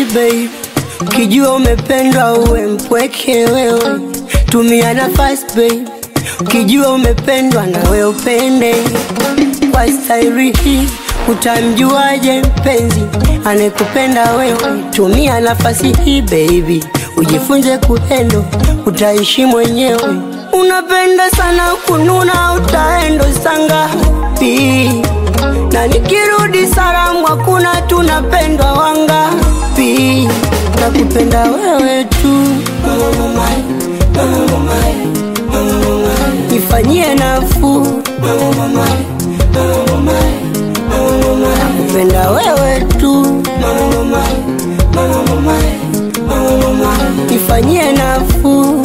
babe, ukijua umependwa uwe mpweke wewe, tumia nafasi babe, ukijua umependwa na wewe upende kwa staili hii. Utamjuaje mpenzi anekupenda wewe? Tumia nafasi hii baby, ujifunze kuhendo, utaishi mwenyewe. Unapenda sana kununa, utaendo sangapi? Na nikirudi salamu hakuna, tunapendwa wangapi? Nakupenda wewe tu, nifanyie nafuu, nakupenda wewe tu, nifanyie nafuu.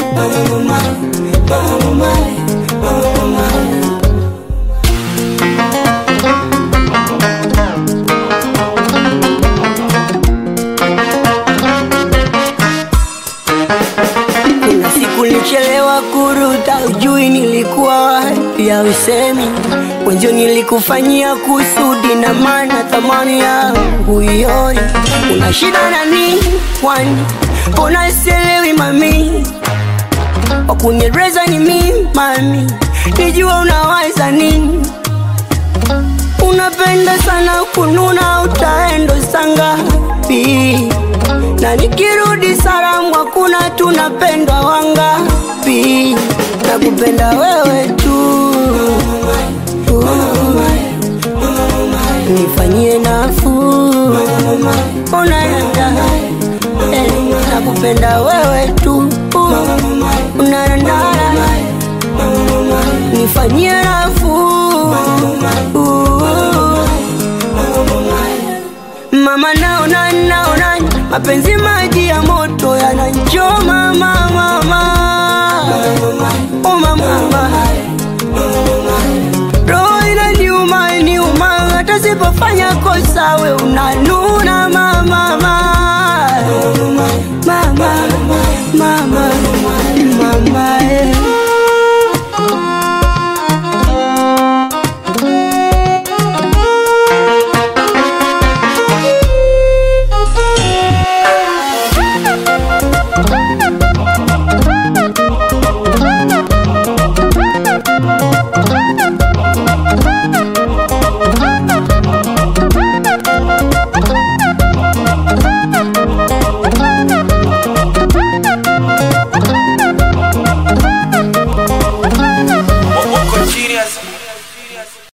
Kuna siku nilichelewa kuruta, ujui nilikuwa wapi, ya usemi wenzio nilikufanyia kusudi, na maana thamani yangu ioni. Una shida na nini kwani? Mbona sielewi mami, wakunieleza ni mimi mami, nijua unawaza nini Unapenda sana kununa, utaendo sangapi? Na nikirudi salamu hakuna, tunapendwa wangapi? Nakupenda wewe tu, nifanyie nafuu, unaenda eh, nakupenda wewe tu, unaenda nifanyie nafuu Mama naona naona mapenzi maji ya moto yananchoma mama mama oh mama roho inaniuma niuma hata sipofanya kosa we unanuna mama mama mama mama mama eh.